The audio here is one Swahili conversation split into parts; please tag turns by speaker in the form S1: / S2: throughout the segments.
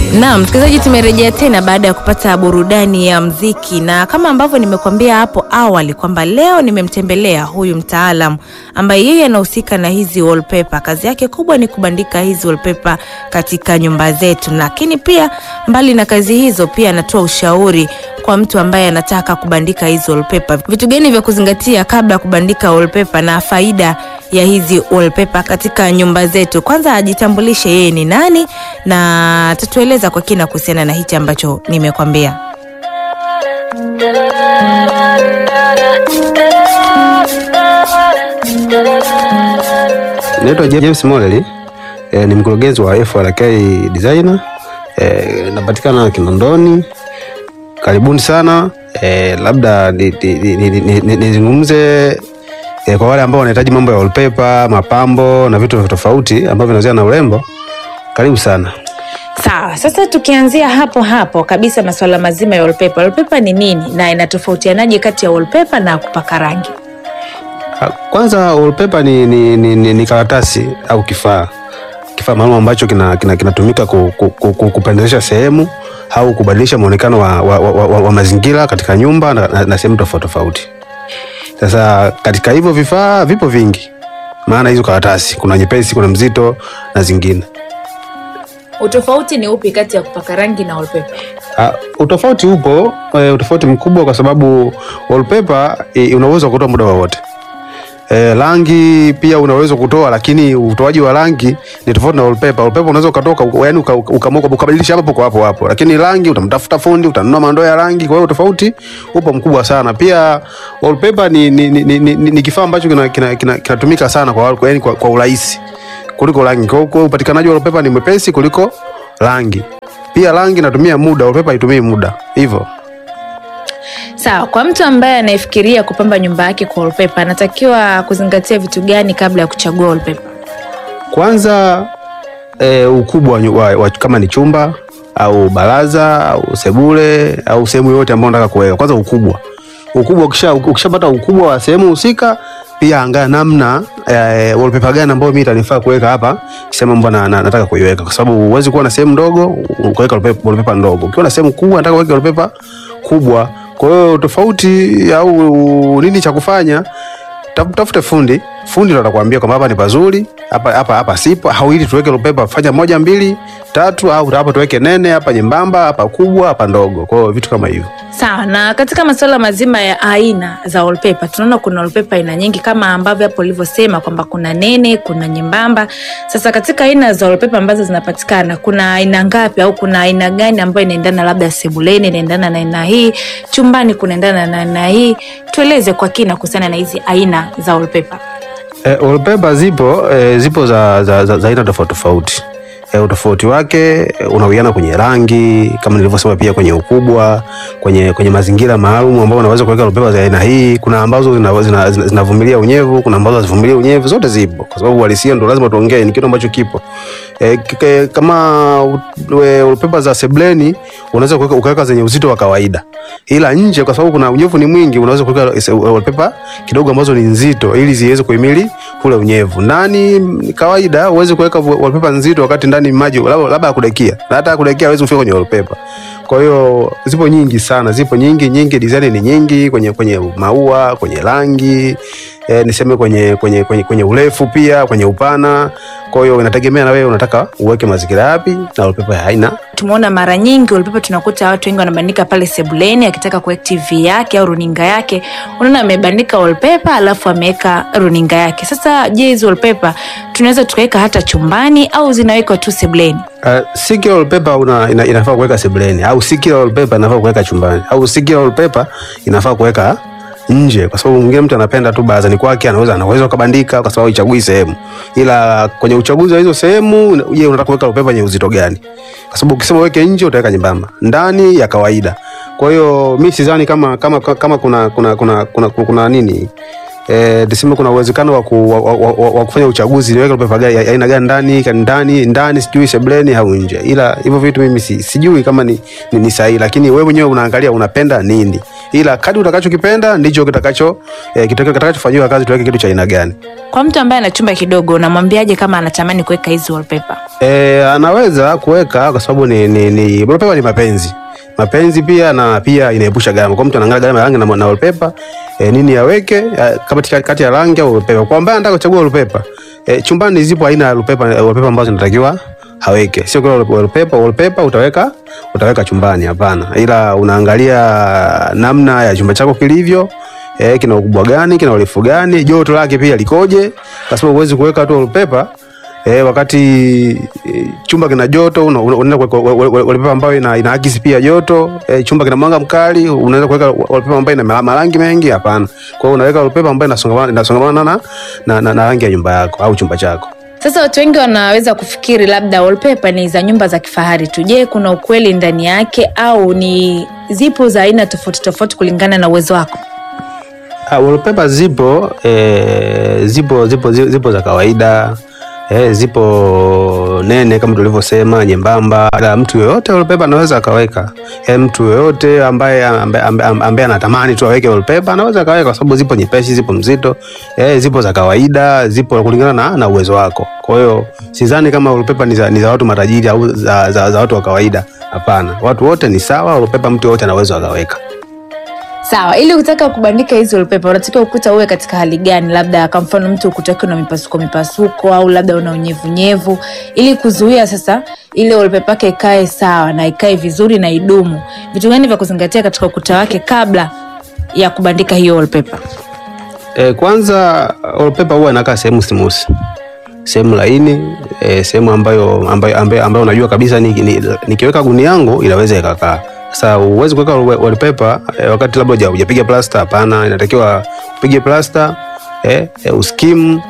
S1: Naam, msikilizaji, tumerejea tena baada ya kupata burudani ya mziki, na kama ambavyo nimekuambia hapo awali kwamba leo nimemtembelea huyu mtaalam ambaye yeye anahusika na hizi wallpaper. Kazi yake kubwa ni kubandika hizi wallpaper katika nyumba zetu, lakini pia mbali na kazi hizo, pia anatoa ushauri kwa mtu ambaye anataka kubandika hizi wallpaper, vitu gani vya kuzingatia kabla ya kubandika wallpaper na faida ya hizi wallpaper katika nyumba zetu. Kwanza ajitambulishe yeye ni nani na tatueleza kwa kina kuhusiana na hichi ambacho nimekwambia.
S2: Naitwa James Moleli e, ni mkurugenzi wa FRK Designer e, napatikana Kinondoni. Karibuni sana e, labda nizungumze e, kwa wale ambao wanahitaji mambo ya wallpaper, mapambo na vitu tofauti ambavyo vinahusiana na urembo. Karibu sana.
S1: Sawa, sasa tukianzia hapo hapo kabisa, masuala mazima ya wallpaper. Wallpaper ni nini na inatofautianaje kati ya wallpaper na kupaka rangi?
S2: Kwanza wallpaper ni, ni, ni, ni, ni karatasi au kifaa kifaa maalum ambacho kinatumika kina, kina ku, ku, ku, kupendezesha sehemu au kubadilisha muonekano wa, wa, wa, wa, wa mazingira katika nyumba na, na, na sehemu tofauti tofauti. Sasa katika hivyo vifaa vipo vingi, maana hizo karatasi kuna nyepesi, kuna mzito na zingine.
S1: Utofauti ni upi kati ya kupaka rangi na wallpaper?
S2: Uh, utofauti upo, uh, utofauti mkubwa kwa sababu wallpaper uh, una uwezo wa kutoa muda wowote. E, rangi pia unaweza kutoa, lakini utoaji wa rangi ni tofauti na wallpaper. Wallpaper unaweza ukatoka, yani ukaamua ukabadilisha hapo kwa hapo hapo, lakini rangi utamtafuta fundi, utanunua mandoo ya rangi. Kwa hiyo tofauti upo mkubwa sana. Pia wallpaper ni, ni, ni, ni, ni, ni kifaa ambacho kinatumika kina, kina, kina sana kwa, yani kwa, kwa urahisi kuliko rangi. Kwa hiyo upatikanaji wa wallpaper ni mwepesi kuliko rangi. Pia rangi inatumia muda, wallpaper haitumii muda hivyo.
S1: Sawa, kwa mtu ambaye anayefikiria kupamba nyumba yake kwa wallpaper anatakiwa kuzingatia vitu gani kabla ya kuchagua wallpaper?
S2: Kwanza e, ukubwa wa, wa, kama ni chumba au baraza au sebule au sehemu yoyote ambayo unataka kuweka. Kwanza ukubwa, ukubwa ukisha ukishapata ukubwa wa sehemu husika, pia angaa namna e, wallpaper gani ambayo mimi itanifaa kuweka hapa sehemu ambayo na, na, nataka kuiweka, kwa sababu huwezi kuwa na sehemu ndogo ukaweka wallpaper ndogo. Ukiwa na sehemu kubwa nataka kuweka wallpaper kubwa kwa hiyo tofauti au nini cha kufanya, tafute fundi. Fundi ndo atakwambia kwamba hapa ni pazuri, hapa hapa hapa sipo, au ili tuweke wallpaper, fanya moja mbili tatu, au hapa tuweke nene, hapa nyembamba, hapa kubwa, hapa ndogo. Kwa hiyo vitu kama hivyo.
S1: Sawa. Na katika masuala mazima ya aina za wallpaper, tunaona kuna wallpaper aina nyingi kama ambavyo hapo ulivyosema kwamba kuna nene, kuna nyembamba. Sasa katika aina za wallpaper ambazo zinapatikana, kuna aina ngapi au kuna aina gani ambayo inaendana, labda sebuleni inaendana na aina hii, chumbani kunaendana na aina hii? Tueleze kwa kina kuhusiana na hizi aina za wallpaper.
S2: E, wallpaper zipo e, zipo za, za, za, za aina tofauti tofauti. E, utofauti wake unawiana kwenye rangi kama nilivyosema, pia kwenye ukubwa, kwenye, kwenye mazingira maalum ambao unaweza kuweka wallpaper za aina hii. Kuna ambazo zinavumilia zina, zina unyevu, kuna ambazo hazivumilia unyevu. Zote zipo kwa sababu uhalisia ndo lazima tuongee, ni kitu ambacho kipo. E, kike, kama wallpaper za sebleni unaweza kuweka ukaweka zenye uzito wa kawaida, ila nje kwa sababu kuna unyevu ni mwingi, unaweza kuweka wallpaper kidogo ambazo ni nzito ili ziweze kuhimili kule unyevu. Ndani ni kawaida, uweze kuweka wallpaper nzito wakati ndani maji labda ya kudekia na hata kudekia hawezi kufika kwenye wallpaper. Kwa hiyo zipo nyingi sana, zipo nyingi nyingi, design ni nyingi kwenye kwenye maua, kwenye rangi e, niseme kwenye, kwenye, kwenye, kwenye urefu pia kwenye upana. Kwa hiyo inategemea na wewe unataka uweke mazingira yapi na wallpaper ya aina.
S1: Tumeona mara nyingi wallpaper tunakuta watu wengi wanabandika pale sebuleni, akitaka kuweka TV yake au runinga yake, unaona amebandika wallpaper alafu ameweka runinga yake. Sasa je, hizo wallpaper tunaweza tukaweka hata chumbani au zinawekwa tu sebuleni?
S2: Uh, si kila wallpaper una, ina, inafaa kuweka sebuleni au si kila wallpaper inafaa kuweka chumbani au si kila wallpaper inafaa kuweka nje, kwa sababu mwingine mtu anapenda tu barazani kwake, anaweza anaweza kubandika kwa sababu ichagui sehemu, ila kwenye uchaguzi wa hizo sehemu, je, unataka kuweka wallpaper yenye uzito gani? Kwa sababu ukisema uweke nje utaweka nyembamba, ndani ya kawaida. Kwa hiyo mimi sidhani kama kama kama kuna kuna kuna kuna, kuna, kuna nini eh, tuseme kuna uwezekano wa, ku, wa, wa, wa, wa kufanya uchaguzi niweke wallpaper gani ya aina gani ndani ka- ndani ndani sijui sebleni au nje, ila hivyo vitu mimi si, sijui kama ni, ni, ni sahihi, lakini wewe mwenyewe unaangalia unapenda nini, ila kadri utakachokipenda ndicho kitakacho eh, kitakacho- kitakachofanyiwa kazi, tuweke kitu cha aina gani.
S1: Kwa mtu ambaye ana chumba kidogo, unamwambiaje kama anatamani kuweka hizi wallpaper?
S2: E, anaweza kuweka kwa sababu ni, ni, ni wallpaper ni mapenzi mapenzi pia na pia inaepusha gharama. Kwa mtu anaangalia gharama ya rangi na, na wallpaper e, nini yaweke e, kama tika- kati ya rangi au wallpaper. Kwa ambaye anataka kuchagua wallpaper e, chumbani zipo aina ya wallpaper, wallpaper ambazo zinatakiwa haweke, sio kila wallpaper wallpaper utaweka utaweka chumbani, hapana, ila unaangalia namna ya chumba chako kilivyo eh, kina ukubwa gani, kina urefu gani, joto lake pia likoje, kwa sababu huwezi kuweka tu wallpaper eh, wakati eh, chumba kina joto, una- una- unaenda kuweka wa- wa- wa- wallpaper ambayo ina, inaakisi pia joto eh, chumba kina mwanga mkali, unaweza kuweka wallpaper ambayo ina ma- marangi mengi, hapana. Kwa hiyo unaweka wallpaper ambayo inasongamana inasongamana na, na, na, na rangi ya nyumba yako au chumba chako.
S1: Sasa watu wengi wanaweza kufikiri labda wallpaper ni za nyumba za kifahari tu. Je, kuna ukweli ndani yake au ni zipo za aina tofauti tofauti kulingana na uwezo wako?
S2: Ah, wallpaper zipo eh, zipo zipo zi- zipo za kawaida eh, zipo nene kama tulivyosema, nyembamba. La, mtu yoyote wallpaper anaweza akaweka. Eh, mtu yoyote ambaye ambaye, ambaye, ambaye anatamani tu aweke wallpaper anaweza akaweka, kwa sababu zipo nyepesi, zipo mzito eh, zipo za kawaida, zipo kulingana na, na uwezo wako. Kwa hiyo sidhani kama wallpaper ni za, ni za watu matajiri au za, za, za watu wa kawaida. Hapana, watu wote ni sawa. Wallpaper mtu yoyote anaweza akaweka.
S1: Sawa, ili ukitaka kubandika hizi wallpaper unatakiwa ukuta uwe katika hali gani? Labda kwa mfano mtu ukuta wake una mipasuko mipasuko au labda una unyevunyevu, ili kuzuia sasa ile wallpaper yake ikae sawa na ikae vizuri na idumu. Vitu gani vya kuzingatia katika ukuta wake kabla ya kubandika hiyo wallpaper?
S2: E, kwanza wallpaper huwa inakaa sehemu smooth, sehemu laini e, sehemu ambayo, ambayo, ambayo, ambayo unajua kabisa ni, ni, nikiweka guni yangu inaweza ikakaa. Sasa huwezi kuweka wallpaper e, wakati labda huja- hujapiga plasta. Hapana, inatakiwa upige plasta e, e, uskim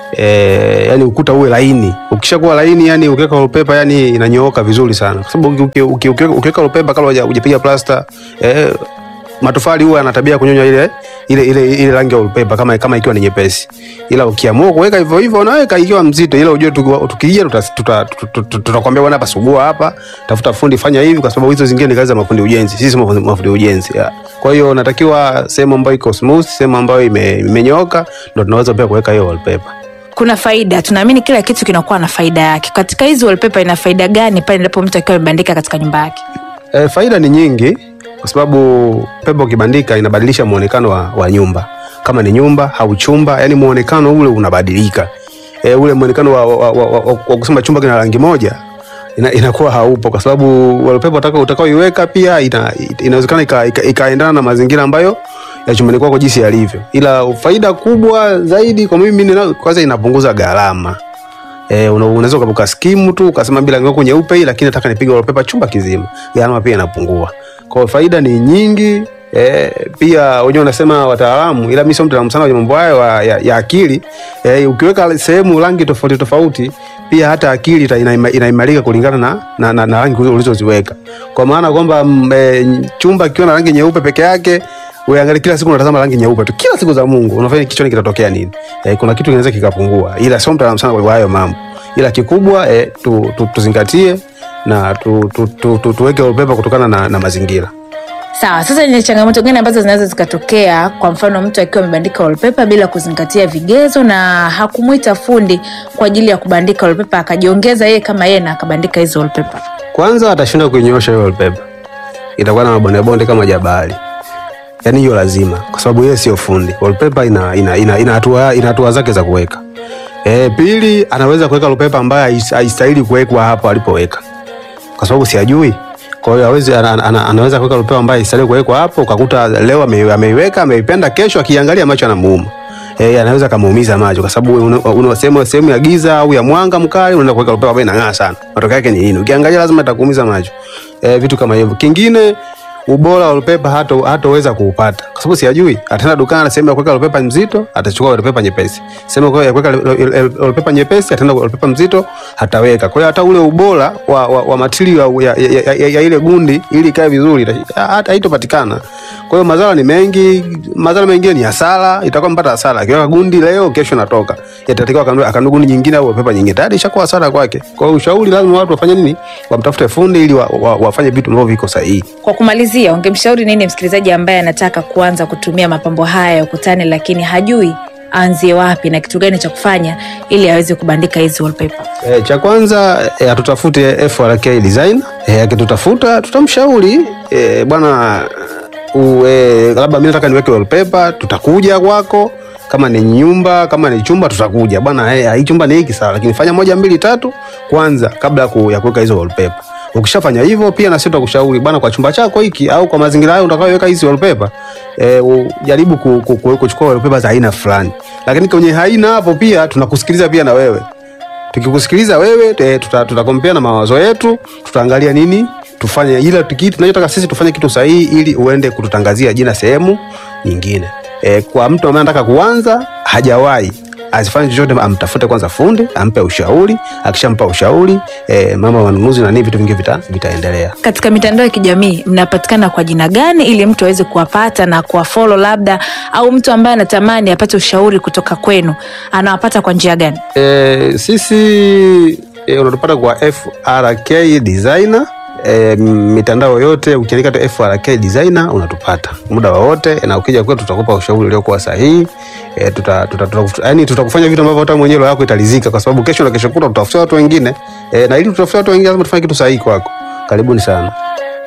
S2: e, yani ukuta uwe laini. Ukishakuwa laini, yani ukiweka wallpaper yani inanyooka vizuri sana, kwa sababu uki- uki- uki- ukiweka wallpaper kabla huja- hujapiga plasta e, matofali huwa yana tabia ya kunyonya ile ile ile ile rangi ya wallpaper kama kama ikiwa ni nyepesi, ila ukiamua kuweka hivyo hivyo unaweka ikiwa mzito, ila ujue tuki- tukija tuta- tuta- tuta- tuta- tutakwambia bwana, hapa sugua hapa, tafuta fundi, fanya hivi, kwa sababu hizo zingine ni kazi za mafundi ujenzi, sisi mafundi mafundi ujenzi yeah. Kwa hiyo natakiwa sehemu ambayo iko smooth, sehemu ambayo ime- imenyooka, ndo tunaweza pia kuweka hiyo wallpaper.
S1: Kuna faida, tunaamini kila kitu kinakuwa na faida yake. Katika hizi wallpaper ina faida gani pale ndipo mtu akiwa amebandika katika nyumba yake?
S2: E, faida ni nyingi kwa sababu pepo ukibandika inabadilisha muonekano wa, wa nyumba. Kama ni nyumba au chumba, yani muonekano ule unabadilika. E, ule muonekano wa, wa, wa, wa, wa, wa kusema chumba kina rangi moja ina, inakuwa haupo kwa sababu wallpaper utakao utakaoiweka pia ina, inawezekana ika- ika- ikaendana na mazingira ambayo ya chumbani kwako jinsi yalivyo, ila faida kubwa zaidi kwa mimi nina- kwanza inapunguza gharama. Eh, una- unaweza ukabuka skimu tu ukasema bila ngoko nyeupe hii, lakini nataka nipige wallpaper chumba kizima, gharama pia inapungua. Kwa hiyo faida ni nyingi. Eh, pia wenyewe wanasema wataalamu, ila mimi sio mtaalamu sana kwenye mambo hayo ya, ya, ya akili. Eh, ukiweka sehemu rangi tofauti tofauti, pia hata akili ita- inaima- inaimarika kulingana na, na, na, na rangi ulizoziweka, kwa maana kwamba mm, eh, chumba kikiwa na rangi nyeupe peke yake Uangalie kila siku unatazama rangi nyeupe tu, kila siku za Mungu unafanya kichwani kitatokea nini? Eh, kuna kitu kinaweza kikapungua, ila sio mtaalamu sana kwa hayo mambo, ila kikubwa eh, tu, tu, tuzingatie na tu, tu, tu, tu, tuweke wallpaper kutokana na, na mazingira.
S1: Sawa, sasa ni changamoto gani ambazo zinaweza zikatokea? Kwa mfano mtu akiwa amebandika wallpaper bila kuzingatia vigezo na hakumwita fundi kwa ajili ya kubandika wallpaper, akajiongeza yeye kama yeye na akabandika hizo wallpaper.
S2: Kwanza atashindwa kuinyoosha hiyo wallpaper, itakuwa na mabonde bonde kama jabali. Yani hiyo lazima, kwa sababu yeye sio fundi. Wallpaper ina ina ina ina hatua ina hatua zake za kuweka. E, pili anaweza kuweka wallpaper ambayo hais- haistahili kuwekwa hapo alipoweka, kwa sababu siajui. Kwa hiyo hawezi ana, ana, anaweza kuweka wallpaper ambayo haistahili kuwekwa hapo, ukakuta leo ame- ameiweka ameipenda, kesho akiangalia macho anamuuma. Eh, anaweza kumuumiza macho kwa sababu una- una sehemu sehemu ya giza au ya mwanga mkali unaenda kuweka wallpaper ambayo inang'aa sana. Matokeo yake ni nini? Ukiangalia lazima itakuumiza macho. Eh, vitu kama hivyo. Kingine ubora wa wallpaper hata hataweza kuupata kwa sababu siyajui. Ataenda dukani, sehemu ya kuweka wallpaper mzito atachukua wallpaper nyepesi, sehemu ya kuweka wallpaper nyepesi ataenda wallpaper mzito ataweka. Kwa hiyo hata ule ubora wa, wa, wa material ya, ya, ya, ya, ya ile gundi ili ikae vizuri hata haitopatikana. Kwa hiyo madhara ni mengi, madhara mengine ni hasara, itakuwa mpata hasara. Akiweka gundi leo, kesho natoka, yatatakiwa akanunue gundi nyingine au wallpaper nyingine, tayari ishakuwa hasara kwake. Kwa hiyo ushauri, lazima watu wafanye nini? Wamtafute fundi ili wa, wa, wafanye vitu ambavyo viko sahihi.
S1: Kwa kumalizia, ungemshauri nini msikilizaji ambaye anataka kuanza kutumia mapambo haya ya ukutani lakini hajui aanzie wapi na kitu gani cha kufanya ili aweze kubandika hizi wallpaper?
S2: E, cha kwanza e, atutafute FRK design. E, akitutafuta tutamshauri e, bwana e, labda mimi nataka niweke wallpaper, tutakuja kwako kama ni nyumba kama ni chumba tutakuja bwana, hey, hii chumba ni hiki sawa, lakini fanya moja mbili tatu kwanza kabla ya kuweka hizo wallpaper. Ukishafanya hivyo, pia na sisi tutakushauri bwana, kwa chumba chako hiki au kwa mazingira hayo utakayoweka hizi wallpaper e, ujaribu ku, ku, ku, kuchukua wallpaper za aina fulani, lakini kwenye haina hapo pia tunakusikiliza pia na wewe. Tukikusikiliza wewe e, tutakompea tuta na mawazo yetu, tutaangalia nini tufanye, ila kitu tunachotaka sisi tufanye kitu sahihi, ili uende kututangazia jina sehemu nyingine. E, kwa mtu ambaye anataka kuanza hajawahi asifanye chochote, amtafute kwanza fundi ampe ushauri. Akishampa ushauri e, mama manunuzi na nini, vitu vingi vita, vitaendelea.
S1: Katika mitandao ya kijamii mnapatikana kwa jina gani, ili mtu aweze kuwapata na kuwafollow labda, au mtu ambaye anatamani apate ushauri kutoka kwenu anawapata kwa njia gani?
S2: E, sisi e, unatupata kwa FRK designer E, mitandao yote ukiandika tu FRK designer unatupata muda wowote, na ukija kwetu tutakupa ushauri uliokuwa sahihi. E, tuta, tuta, tuta, yani tutakufanya vitu ambavyo hata mwenyewe roho yako italizika, kwa sababu kesho na kesho kutwa tutafutia watu wengine e, na ili tutafutia watu wengine lazima tufanye kitu sahihi kwako. Karibuni sana.